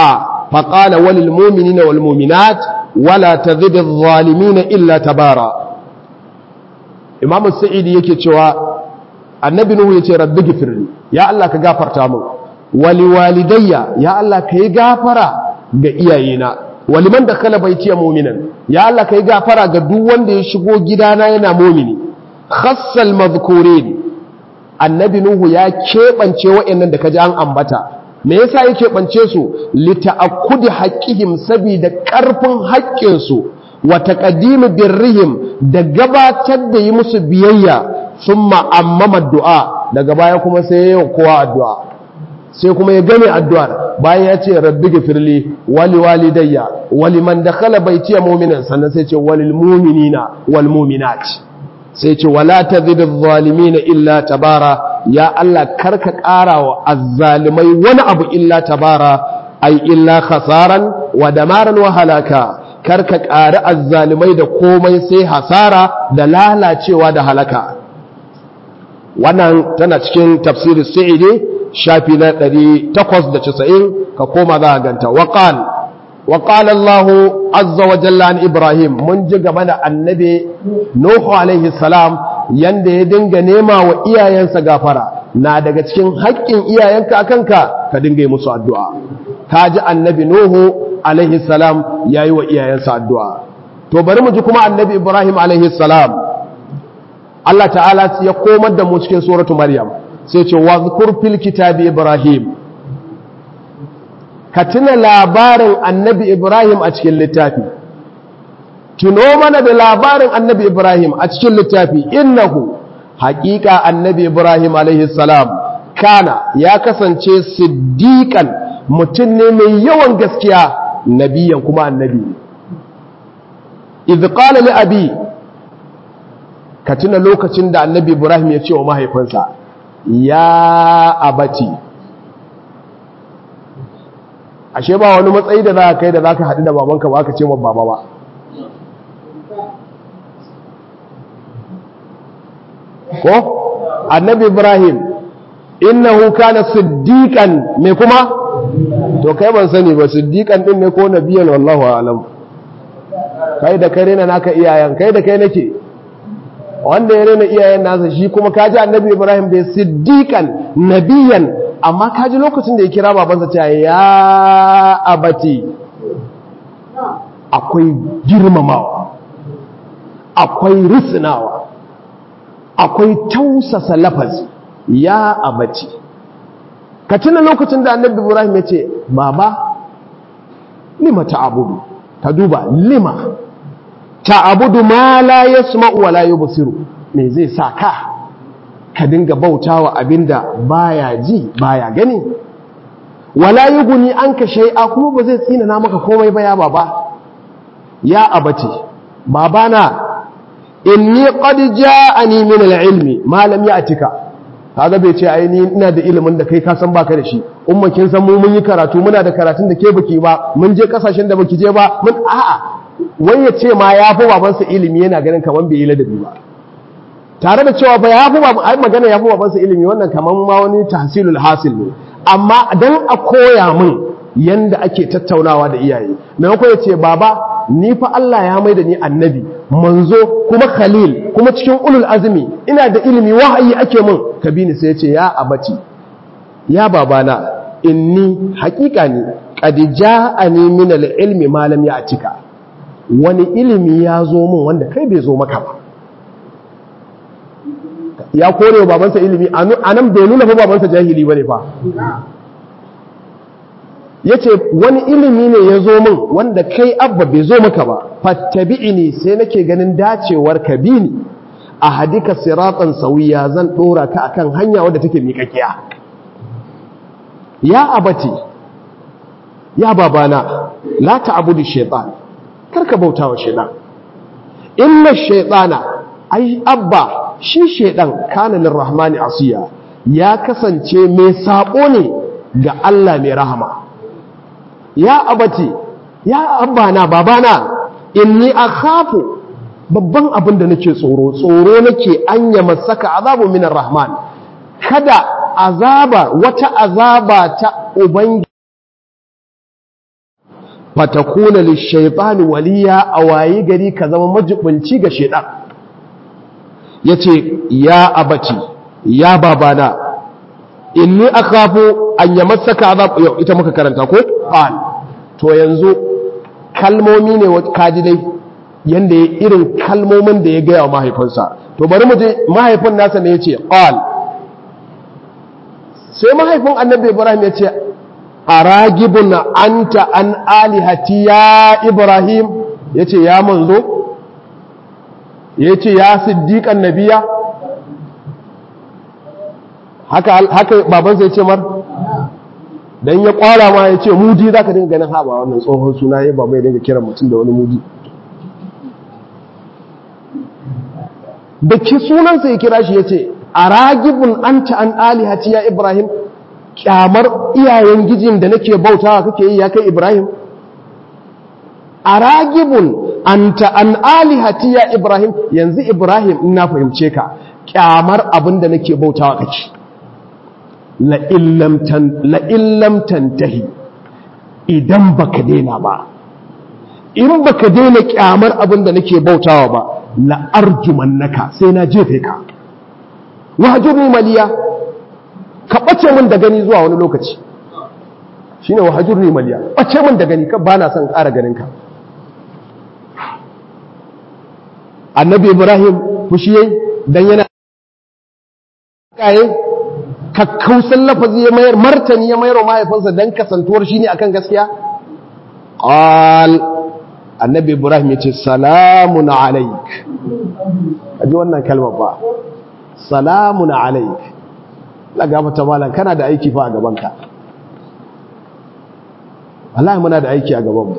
faqala walil mu'minina wal mu'minat wala tazid adh-dhalimin illa tabara imam sa'idi yake cewa annabi nuhu yace rabbi gifirli ya Allah ka gafarta min wali walidayya ya Allah ka yi gafara ga iyayena waliman da kala baitiya mu'minan ya Allah ka yi gafara ga duk wanda ya shigo gidana yana mu'mini khassal madhkurin annabi nuhu ya keɓance wa'annan da ka ji an ambata me yasa ya keɓance su lita'akkudi haqqihim saboda ƙarfin haƙƙinsu wa taqdimi birrihim da gabatar da yi musu biyayya thumma ammama du'a daga baya kuma sai ya kowa addu'a sai kuma ya gane addu'ar bayan ya ce rabbi gafirli wali walidayya wali man dakhala baitiya mu'minan sannan sai ce walil mu'minina wal mu'minat sai ce wala tazid adh-dhalimin illa tabara ya Allah karka ƙara wa azzalimai wani abu illa tabara ai illa khasaran wa damaran wa halaka karka ƙari azzalimai da komai sai hasara da lalacewa da halaka wannan tana cikin tafsirin sa'idi shafi na 890 ka koma za a ganta waqal وقال الله عز وجل عن إبراهيم من جغب النبي نوح عليه السلام yanda ya dinga nema wa iyayensa gafara na daga cikin haƙƙin iyayenka akanka ka dinga yi musu addu'a ka ji annabi nuhu alaihi salam ya yi wa iyayensa addu'a to bari mu ji kuma annabi ibrahim alaihi salam Allah ta'ala ya komar da mu cikin suratu maryam sai ce wa zukur fil kitabi ibrahim ka tuna labarin annabi Ibrahim a cikin littafi tuno mana da labarin annabi Ibrahim a cikin littafi innahu haƙiƙa annabi Ibrahim salam kana ya kasance siddiƙan mutum ne mai yawan gaskiya nabiyan kuma annabi idh qala li abi ka tuna lokacin da annabi Ibrahim ya ce wa mahaifinsa ya abati ashe ba wani matsayi da za ka kai da za ka haɗu da babanka ba ka ce ma baba ba ko annabi ibrahim innahu kana siddiqan me kuma to kai ban sani ba siddiqan din ne ko nabiyan wallahu a'lam kai da kai rena naka iyayen kai da kai nake wanda ya rena iyayen nasa shi kuma kaji annabi ibrahim da siddiqan nabiyan amma kaji lokacin da ya kira babansa cewa ya abati akwai girmamawa akwai risinawa akwai tausasa lafazi ya abati ka tuna lokacin da annabi ibrahim ya ce baba lima ta'abudu ka duba lima ta'abudu ma la yasma'u wa la yubsiru me zai sa ka ka dinga bautawa abinda baya ji baya gani wala yughni anka shay'a kuma ba zai tsina na maka komai ba ya baba ya abati babana inni qad ja'ani min al-ilmi ma lam ya'tika kaga bai ce ai ni ina da ilimin da kai ka san baka da shi umma kin san mu mun yi karatu muna da karatun da ke baki ba mun je kasashen da baki je ba mun a'a wai ya ce ma ya fi babansa ilimi yana ganin kaman bai yi ladabi ba tare da cewa ba ya fi baban ai magana ya fi babansa ilimi wannan kaman ma wani tahsilul hasil ne amma dan a koya min yanda ake tattaunawa da iyaye maimakon ya ce baba ni fa Allah ya mai da ni annabi manzo kuma khalil kuma cikin ulul azumi ina da ilimi wahayi ake min ka bi ni sai ya ce ya abati ya babana inni haƙiƙa ne qad ja'ani min al-ilmi ma lam ya'tika wani ilimi ya zo min wanda kai bai zo maka ba ya kore babansa ilimi anan bai nuna fa babansa jahili bane fa ya ce wani ilimi ne ya zo min wanda kai abba bai zo maka ba fattabi'ini sai nake ganin dacewar ka bi ni a hadika siratan sauya zan dora ka akan hanya wadda take miƙaƙiya ya abati ya babana la ta'budu shaytan karka bautawa shaytan inna shaytana ai abba shi shaytan kana lirrahmani asiya ya kasance mai sabo ne ga Allah mai rahama ya abati ya abana babana inni akhafu babban abin da nake tsoro tsoro nake anya masaka azabu minar rahman kada azaba wata azaba ta ubangi fatakuna lishaytani waliya a wayi gari ka zama majibunci ga shaytan yace ya abati ya babana inni akhafu an yamassaka azab yau ita muka karanta ko qal to yanzu kalmomi ne kaji dai yanda ya irin kalmomin da ya gaya wa mahaifinsa to bari mu je mahaifin nasa ne yace qal sai mahaifin annabi ibrahim yace aragibun anta an alihati ya ibrahim yace ya manzo yace ya siddiqan nabiya haka haka babansa yace mar dan ya kwara ma yace mudi zaka dinga ganin haba wannan tsohon suna ya baba ya dinga kiran mutum da wani mudi da ki sunansa ya kira shi yace aragibun anta an alihati ya ibrahim kyamar iyayen gijin da nake bautawa kake yi ya kai Ibrahim aragibun anta an alihati ya Ibrahim yanzu Ibrahim in na fahimce ka kyamar abin da nake bautawa kake la illam tantahi idan baka daina ba in baka daina kyamar abin da nake bautawa ba la arjumannaka sai na jefe ka wahjurni maliya ka ɓace min da gani zuwa wani lokaci shi ne wahajur ne maliya ɓace min da gani ka ba na son ƙara ganinka annabi ibrahim fushi yayi dan yana kaye kakkausan lafazi ya mayar martani ya mayar wa mahaifinsa dan kasantuwar shi ne akan gaskiya qal annabi ibrahim ya ce salamun alaik aji wannan kalmar ba salamun alaik la gafata malam kana da aiki fa a gabanka wallahi muna da aiki a gabanmu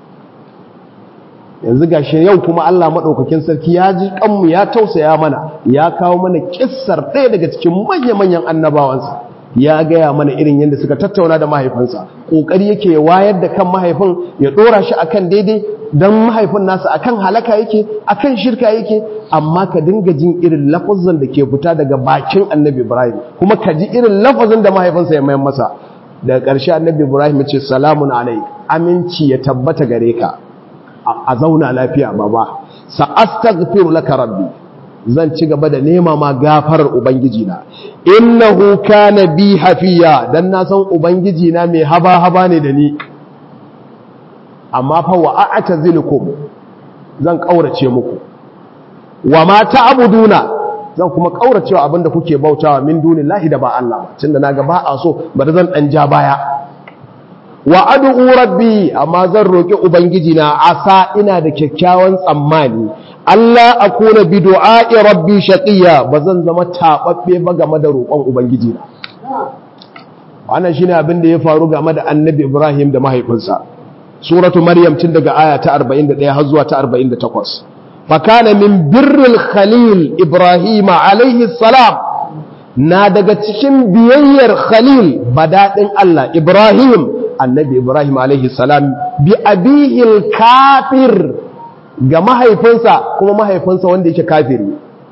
yanzu gashi yau kuma Allah madaukakin sarki ya ji kanmu ya tausaya mana ya kawo mana kissar ɗaya daga cikin manya-manyan annabawansa ya gaya mana irin yadda suka tattauna da mahaifinsa kokari yake wayar da kan mahaifin ya dora shi akan daidai dan mahaifin nasa akan halaka yake akan shirka yake amma ka dinga jin irin lafazin da ke fita daga bakin annabi ibrahim kuma ka ji irin lafazin da mahaifinsa ya mayan masa daga ƙarshe annabi ibrahim ya ce salamun alaik aminci ya tabbata gare ka a zauna lafiya baba sa astaghfiru laka rabbi zan ci gaba da nema ma gafarar ubangiji na innahu kana bi hafiya dan na san ubangiji na mai haba haba ne da ni amma fa wa a'tazilukum zan kaurace muku wa ma ta'buduna zan kuma kauracewa abinda kuke bautawa min dunillahi da ba Allah ba tunda naga ba a so bari zan dan ja baya wa ad'u rabbi amma zan roki ubangiji na asa ina da kyakkyawan tsammani Allah akuna bi du'a'i rabbi shaqiya bazan zama tababbe ba game da roƙon ubangiji na wannan shine abin da ya faru game da annabi Ibrahim da mahaifinsa suratu maryam tun daga aya ta 41 har zuwa ta 48 fakana min birril khalil ibrahim alaihi salam na daga cikin biyayyar khalil badadin Allah ibrahim annabi ibrahim alaihi salam bi abihil kafir ga mahaifinsa kuma mahaifinsa wanda yake kafiri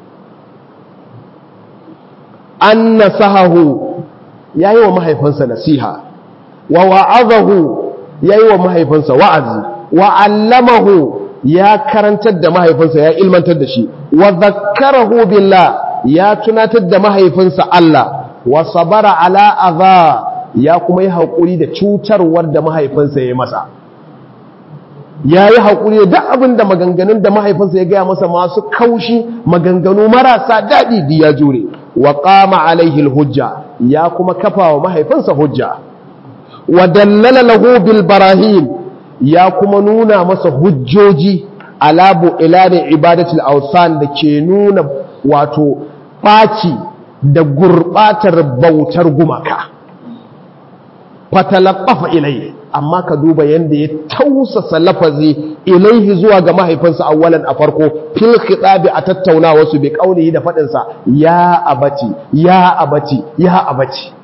an nasahahu yayi wa mahaifinsa nasiha wa wa'azahu ya yi wa mahaifinsa wa'azi wa allamahu ya karantar da mahaifinsa ya ilmantar da shi wa zakkarahu billah ya tunatar da mahaifinsa Allah wa sabara ala adha ya kuma yi haƙuri da cutarwar da mahaifinsa ya yi masa ya yi haƙuri da duk abin da maganganun da mahaifinsa ya gaya masa masu kaushi maganganu marasa daɗi da ya jure wa ƙama alaihi hujja ya kuma kafa wa mahaifinsa hujja wa dallala lahu bil barahin ya kuma nuna masa hujjoji ala bu'ilani ibadatul awsan da ke nuna wato ɓaci da gurbatar bautar gumaka fatalaqafa ilayhi amma ka duba yanda ya tausasa lafazi ilaihi zuwa ga mahaifinsa awwalan a farko fil khitabi a tattaunawa su bi qaulihi da fadin sa ya abati ya abati ya abati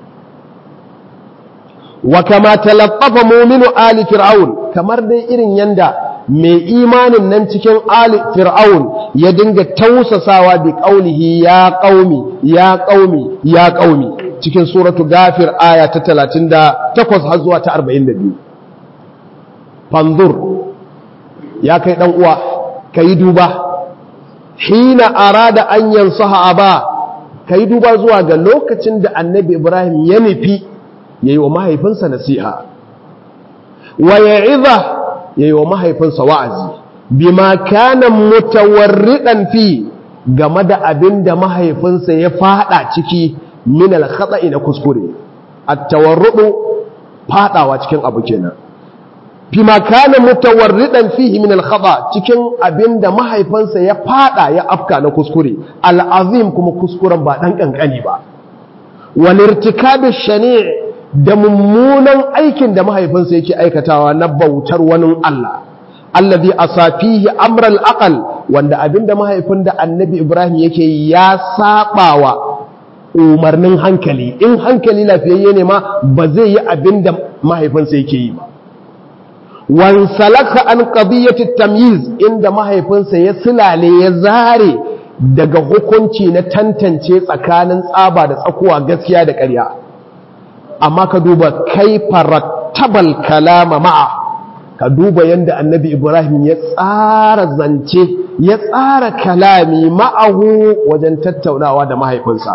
wa kama talaffafa mu'minu ali fir'aun kamar dai irin yanda mai imanin nan cikin ali fir'aun ya dinga tausasawa bi qaulihi ya qaumi ya qaumi ya qaumi cikin suratu gafir aya ta 38 har zuwa ta 42 fanzur ya kai dan uwa kai duba hina arada an yansaha aba kai duba zuwa ga lokacin da annabi ibrahim ya nufi yayi wa mahaifinsa nasiha wa ya'iza yayi wa mahaifinsa wa'azi bima kana mutawarridan fi game da abin da mahaifinsa ya fada ciki min al-khata'i na kuskure at-tawarrudu fadawa cikin abu kenan bima kana mutawarridan fihi min al-khata cikin abin da mahaifinsa ya fada ya afka na kuskure al-azim kuma kuskuren ba dan kankani ba wal irtikabi shani' da mummunan aikin da mahaifinsa yake aikatawa na bautar wani Allah alladhi asafihi amral aqal wanda abinda mahaifin da annabi Ibrahim yake ya sabawa umarnin hankali in hankali lafiyayye ne ma ba zai yi abinda mahaifinsa yake yi ba wan salaka an qadiyati tamyiz inda mahaifinsa ya silale ya zare daga hukunci na tantance tsakanin tsaba da tsakuwa gaskiya da ƙarya amma ka duba kaifa rattabal kalama ma'a ka duba yadda annabi ibrahim ya tsara zance ya tsara kalami ma'ahu wajen tattaunawa da mahaifinsa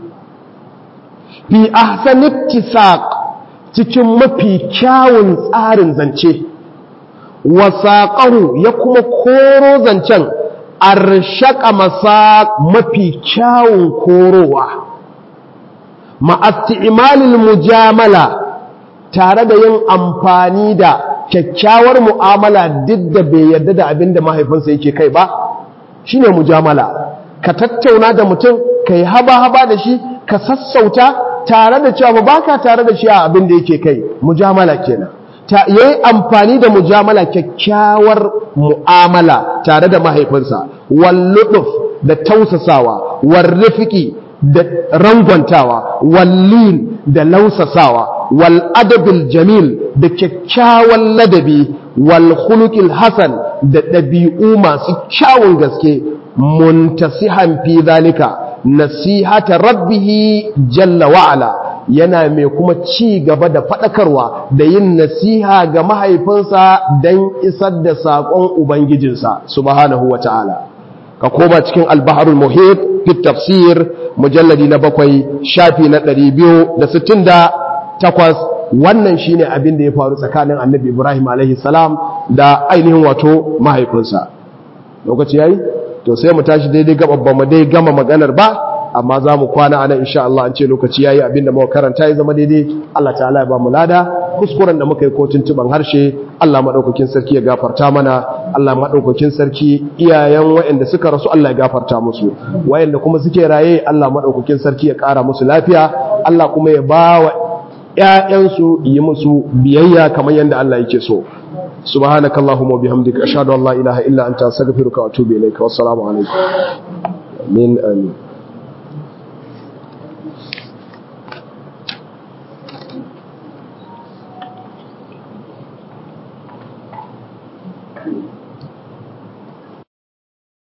fi ahsan ittisaq cikin mafi kyawun tsarin zance wasaqahu ya kuma koro zancen arshaka masa mafi kyawun korowa ma'asti'imalil mujamala tare da yin amfani da kyakkyawar mu'amala duk da bai yarda da abin da mahaifinsa yake kai ba shine mujamala ka tattauna da mutum ka yi haba-haba da shi ka sassauta tare da cewa ba ka tare da shi a abin da yake kai mujamala kenan ta yayi amfani da mujamala kyakkyawar mu'amala tare da mahaifinsa walluduf da tausasawa warrifiki da rangwantawa wallin da lausasawa wal adabil jamil da kyakkyawan ladabi wal khuluqil hasan da ɗabi'u masu kyawun gaske muntasihan fi zalika nasihata rabbihi jalla wa'ala yana mai kuma ci gaba da faɗakarwa da yin nasiha ga mahaifinsa don isar da saƙon ubangijinsa subhanahu wa ta'ala ka koma cikin albaharul muhit fi tafsir mujalladi na bakwai shafi na ɗari biyu da sittin da takwas wannan shine abin da ya faru tsakanin annabi ibrahim alaihi salam da ainihin wato mahaifinsa lokaci yayi to sai mu tashi daidai gababban mu dai gama maganar ba amma za mu kwana anan insha Allah an ce lokaci yayi abin da muka karanta ya zama daidai Allah ta'ala ya ba mu lada kuskuren da muka yi ko tuntuban harshe Allah madaukakin sarki ya gafarta mana Allah madaukakin sarki iyayen waɗanda suka rasu Allah ya gafarta musu waɗanda kuma suke raye Allah madaukakin sarki ya ƙara musu lafiya Allah kuma ya ba wa ƴaƴansu yi musu biyayya kamar yadda Allah yake so سبحانك اللهم وبحمدك أشهد أن لا إله إلا أنت أستغفرك وأتوب إليك والسلام عليكم من آمين Thank you.